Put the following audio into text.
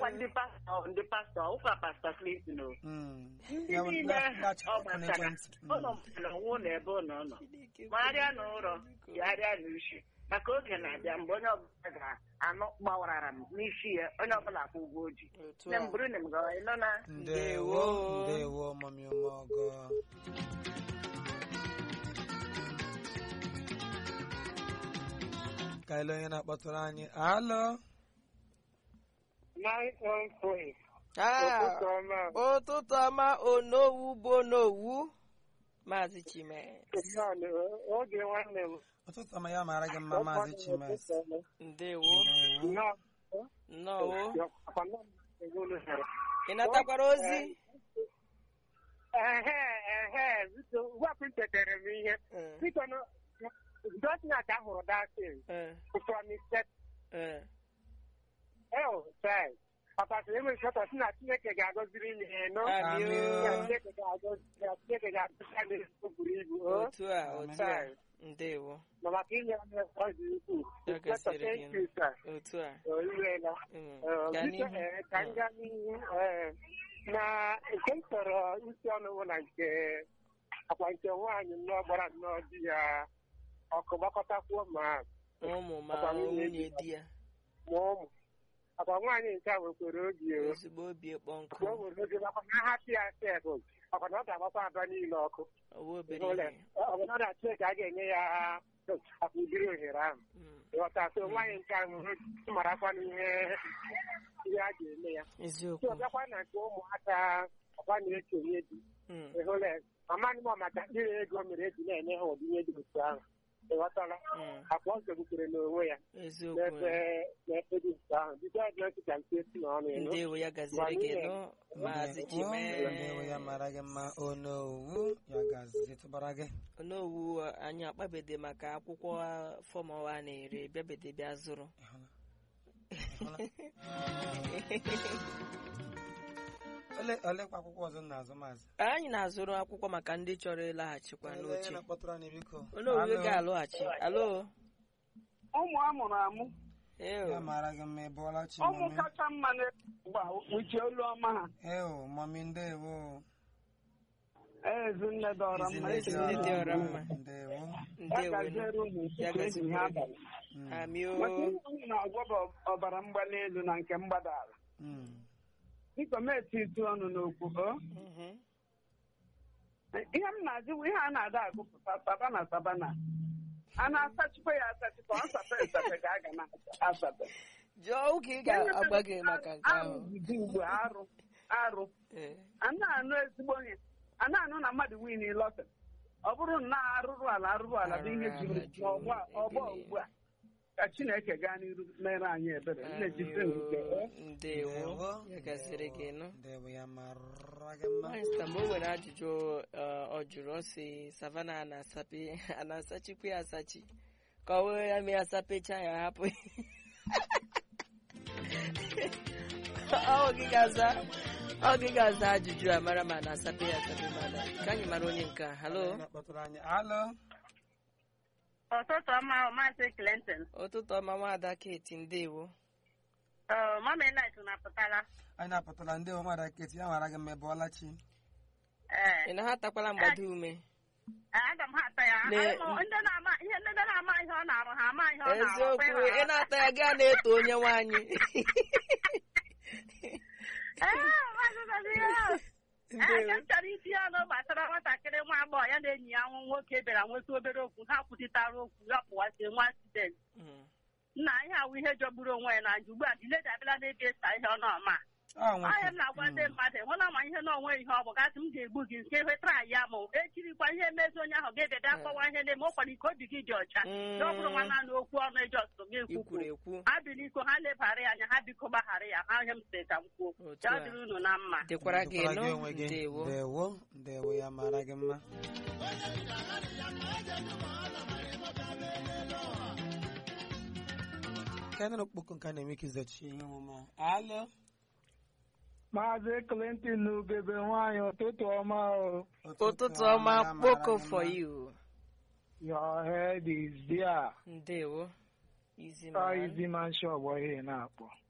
ọkwa ndị pastọ ndị pastọ ụka pastọ Clinton o Mm. ndị Ya bụ niile na- na-achịkwa ọ ọkụ gbasara n'ekwentị. Mm. ụlọ mmadụ nwụ na ebe ụlọ nọ magharịa n'ụlọ yagharịa n'ushi maka oge na-abịa mgbe onye ọbụla ga-anụ gbawarara m n'isi ya onye ọbụla kwụ ụgwọ oji otu nne a m bụrụ na m gawa ịnọ na ndewo ndewo mami ụmụọgọ ka ele onye na-akpọtụrụ anyị alụ Ah, ụtụtụ ọma onowu bụ onowu maazị chime oge nwanne m ụtụtụ ọma ya mara gị mma maazị chimes ndewo ndewo nnọọ ehe ị natakwara ozi ehe biko wepụ nchetere m ihe Eh, biko dọtinat ahụrụ datin eh, promise eh. el chai ọkpasị enweghị chọtọ si na chineke ga-agọziri m ihe nọ Amị o. Na chineke ga-agọzi na chineke ga-agọzi anyị o buru ibu o otu a otu a ndewo ma maka inye anyị ọ dị ukwuu Ya gasịrị gị. Thank you, sir. otu a O imeela. Mm, Eh, gaa biko, n'ihu eh, ka m gaa n'ihu eh, na nke m chọrọ isi ọnụ bụ na nke akwa nke nwaanyị nnọọ gbara nnọọ di ya ọkụ gbakọtakwuo ma ụmụ ma Ọkwa nwunye nwunye di ya ma ụmụ akwa nwaanyị nke a nwekwara obi o ozugbo obi ekpọ nkụ Mgbe o nwere oge makwa na ahapụ ya sef ọkwa na ọ ga-agbakwa aba niile ọkụ owe obere Ụlọ, ihe ọ bụ na ọ na-achụ ka a ga-enye ya akwa udiri ohere ahụ Mm, ịghọta so nwaanyị nke ahụ marakwa n'ihe ihe a ga-eme ya so eziokwu ọbịakwa na nke ụmụaka ọkwa na-ekenye di Mm, ịhụla amaghị m maka ndị ego mere eji na-enye ha ụdị ihe dị otu ahụ ịghọtala mm, akwa ọ zogbukere n'onwe ya eziokwu n'ebe n'ebe dị otu ahụ bido ọjọọ dị ka nke si n'ọnụ ịnụ ndewo ya gaziri gị nụ maazị ndewo chime ndewo ya mara gị mma onowu ya gazi tụbara gị onowu anyị akpabede maka akwụkwọ fọm ọwa na-ere bịabede bịa zụrụ Ịhụla? ole olekwa akwụkwọ ọzọ m na-azụ maazị anyị na-azụrụ akwụkwọ maka ndị chọrọ ịlaghachikwa Ele onye n'oche na-akpọtụrụ anyị biko onowu Alo? ga-alụghachi alo ụmụ amụrụ amụ eo ya mara gị mma ịbụọla chi ụmụ mami kacha mma na-egba uche olu ọma ha eo mami ndewo ezinne dọrọ mma Ezinne Ezinne dị ọra mma. ndewo ya ndewo nụ. gaziere unu Ya tupu ehihie gazikwere gị. abalị Mm, amio maka ihe unu na-agwọ bụ ọbara mgbali elu na nke mgbada ala mm. biko m eti itu ọnụ n'okwu o Mhm. ihe m na-ajụ bụ ihe a na-ada agụpụta sabana sabana a na-asachikwa ya asachikwa ọ sape esape ka a ga na-asape jụọ oge ị ga-agba gị maka nke ahụ arụ dị ugbu a, arụ arụ Ee. a na-anụ ezigbo ihe a na-anụ na mmadụ win lọtịrị ọ bụrụ na arụrụ ala arụrụ ala bụ ihe Arụrụ ala juru n'ọgbọ ọgbọ ebili. ugbu a ka chineke gaa n'iru mere anyị ebere nnejisi nke Amio. ndewo ya gaziri gị nụ ndewo ya mara gị mma Nwaanyị sị, mgbe o nwere ajụjụ uh, ọ jụrụ ọ sị savana a na-asape a na-asachikwa ya asachi ka ọ wee ya mee asapecha ya hapụ ọ gị ga-aza ọ gị ga-aza ajụjụ a mara ma a na-asape ya asape mana ka anyị mara onye nke a halo Onye na-akpọtụrụ anyị alo ọtụtụ ọma maazị Clinton ụtụtụ ọma nwaada keti ndewo mama elit na-apụtala anyị na-apụtara ndị ụmụada keti ya mara gị mma ịbụọla chi ee ị na ha takwala mgbado ume aga m ha ata ya Le- Anyị ma ndị na-ama ihe ndị na-ama ihe ọ na-arụ ha ama ihe ọ na-arụ eziokwu Kwa ịra ị na-ata ya gaa na-eto onye nwaanyị Ee, maazị Nadia. Ee, ndewo ka m chọrọ itinye ọnụ gbasara nwatakịrị nwa agbọghọ ya na enyi ya nwa nwoke bịara nweta obere okwu ha kwutitara okwu ya pụwasie nwa accident Mm. nna ihe awụ ihe jọgburu onwe ya na nju ugbu a diledi abịala n'ebe ịsa ihe ọ nọma ọ nwoke ahịa m na-agwa ndị mmadụ hụla ma ihe n'onwe ihe ọ bụ gasị m ga-egbu gị nke wetara ya ma echirikwa ihe mezi onye ahụ ga-ebe bịa kọwa ihe na-eme ụkwara ike obi gị dị ọcha Mm. na ọ bụrụ nwa naanị okwu ọnụ eji ọsụsụ gị i ekwukwu kwuru ekwu ha bi n'iko ha lebara ya anya ha biko gbaghara ya ha ihe m sị ka m kwuo Otu ya a. dịrị unu na mma dịkwara gị Dịkwara nụ onwe gị. ndewo ndewo ndewo ya mara gị mma ka anyị na-okpoko nke a na-eme ka izochi ihe omume a. alo maazị Clinton n'ugebe nwaanyị ụtụtụ ọma o ụtụtụ ọma ya mara kpoko gị for mma. you your head is there ndewo izi ọ man izi manshi ọgbọ ihe na-akpọ